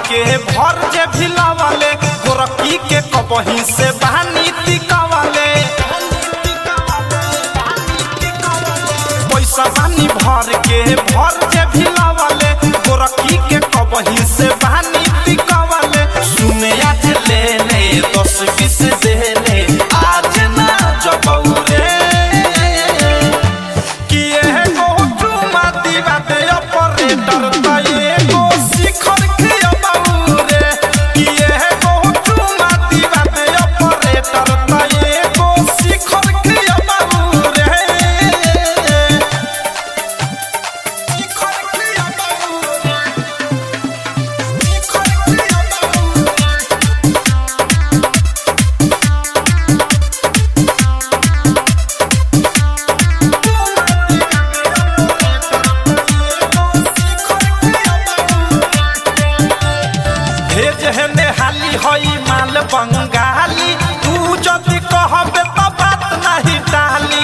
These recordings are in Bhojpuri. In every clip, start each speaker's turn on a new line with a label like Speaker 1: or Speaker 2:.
Speaker 1: के भर जे भिलावले गोरकी के कबही से बहानी टिकावले पैसा बानी भर के भर जे भिलावले गोरकी के कबही से बहानी टिकावले सुने आज ले ले दस बीस दे ले आज ना जबौरे कि एगो चुमा दीवा दे ऑपरेटर त एगो शिखर के बाबूरे कि एगो चुमा दीवा दे ऑपरेटर त एगो शिखर के बाबूरे शिखर के बाबूरे शिखर के बाबूरे भेज हेने हाली हई माल बंगाली तू जदि कहबे त बात नहीं टाली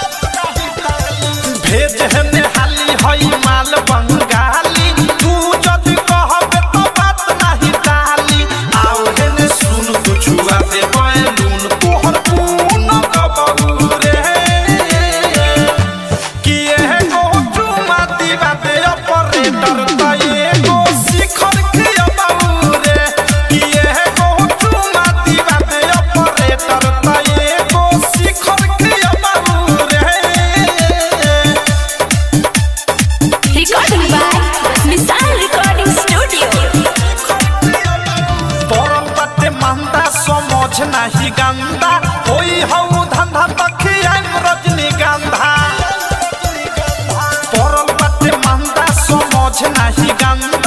Speaker 1: भेज हेने हाली हई माल बंगाली तू जदि कहबे त बात नहीं टाली आओ हेने सुन तू छुआ दे बैलून तोहर पून कबू रे कि एगो चुमा दीवा दे ऑपरेटर त एगो शिखर के बाबूरे कि एगो चुमा दीवा दे ऑपरेटर त एगो शिखर के बाबूरे
Speaker 2: Recording by Missile Recording Studio.
Speaker 1: परल बाटे मंदा समझ नाही गंदा होई हऊ धंधा तखियाम रजनीगंधा परल बाटे मंदा समझ नाही गंदा